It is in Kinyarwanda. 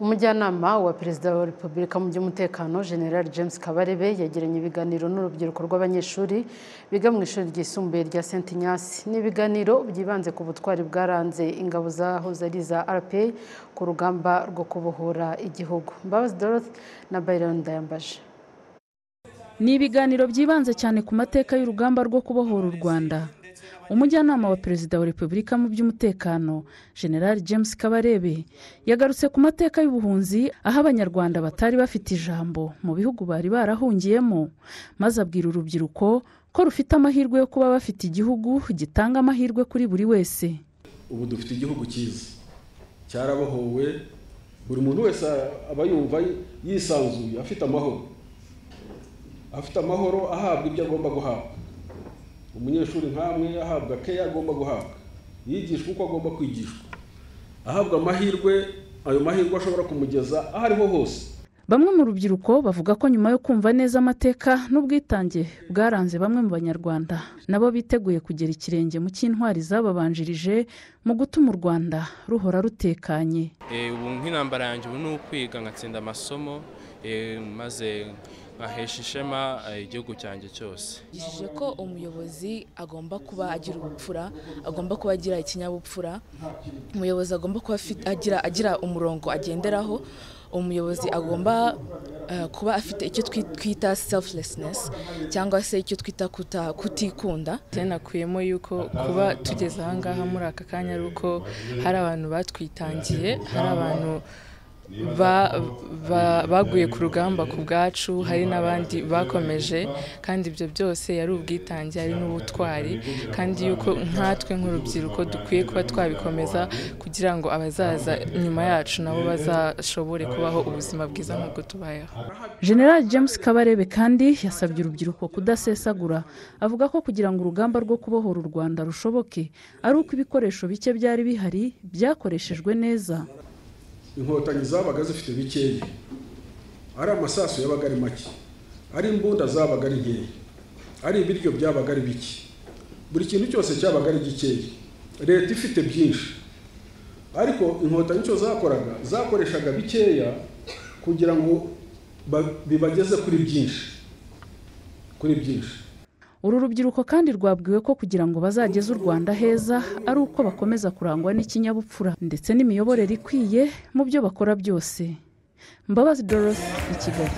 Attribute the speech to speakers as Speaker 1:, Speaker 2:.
Speaker 1: umujyanama wa perezida wa repubulika mu by'umutekano general james kabarebe yagiranye ibiganiro n'urubyiruko rw'abanyeshuri biga mu ishuri ryisumbuye rya st inyasi ni ibiganiro byibanze ku butwari bwaranze ingabo zahoze ari iza rpa ku rugamba rwo kubohora igihugu mbabazi dorothe na bayironi ndayambaje
Speaker 2: ni ibiganiro byibanze cyane ku mateka y'urugamba rwo kubohora u rwanda umujyanama wa perezida wa repubulika mu by'umutekano general james kabarebe yagarutse ku mateka y'ubuhunzi aho abanyarwanda batari bafite ijambo mu bihugu bari barahungiyemo maze abwira urubyiruko ko rufite amahirwe yo kuba bafite igihugu gitanga amahirwe kuri buri wese
Speaker 3: ubu dufite igihugu cyiza cyarabohowe buri muntu wese aba yumva yisanzuye afite amahoro afite amahoro ahabwa ibyo agomba guhabwa umunyeshuri nk'amwe ahabwa keya agomba guhabwa yigishwa uko agomba kwigishwa ahabwa amahirwe ayo mahirwe ashobora kumugeza aho ariho hose
Speaker 2: bamwe mu rubyiruko bavuga ko nyuma yo kumva neza amateka n'ubwitange bwaranze bamwe mu banyarwanda nabo biteguye kugera ikirenge mu cy'intwari zababanjirije mu gutuma u rwanda ruhora rutekanye
Speaker 4: Eh, ubu nk'intambara yanjye ubu ni ukwiga nkatsinda amasomo eh, maze nkahesha ishema eh, igihugu cyanjye cyose
Speaker 5: yigishije ko umuyobozi agomba kuba agira ubupfura agomba kuba agira ikinyabupfura umuyobozi agomba kuba afi- agira, agira umurongo agenderaho umuyobozi agomba eh, kuba afite icyo twi- twita selflessness cyangwa se icyo twita kuta- kutikunda
Speaker 6: Njye nakuyemo yuko kuba tugeze aha ngaha muri aka kanya ari uko hari abantu batwitangiye hari abantu ba- ba- baguye ku rugamba ku bwacu hari n'abandi bakomeje kandi ibyo byose yari ubwitange ari n'ubutwari kandi yuko nkatwe nk'urubyiruko dukwiye kuba twabikomeza kugira ngo abazaza nyuma yacu nabo bazashobore kubaho ubuzima bwiza nk'ubwo tubayeho
Speaker 2: general james kabarebe kandi yasabye urubyiruko kudasesagura avuga ko kugira ngo urugamba rwo kubohora u rwanda rushoboke ari uko ibikoresho bike byari bihari byakoreshejwe neza
Speaker 3: inkotanyi zabaga zifite bikeya ari amasasu yabaga ari make ari imbunda zabaga ari nkeya ari ibiryo byabaga ari bike buri kintu cyose cyabaga ari gikeya leta ifite byinshi ariko inkotanyi icyo zakoraga zakoreshaga bikeya kugira ngo ba- bibageze kuri byinshi kuri byinshi
Speaker 2: uru rubyiruko kandi rwabwiwe ko kugira ngo bazageze u rwanda heza ari uko bakomeza kurangwa n'ikinyabupfura ndetse n'imiyoborere ikwiye mu byo bakora byose mbabazi dorothe i kigali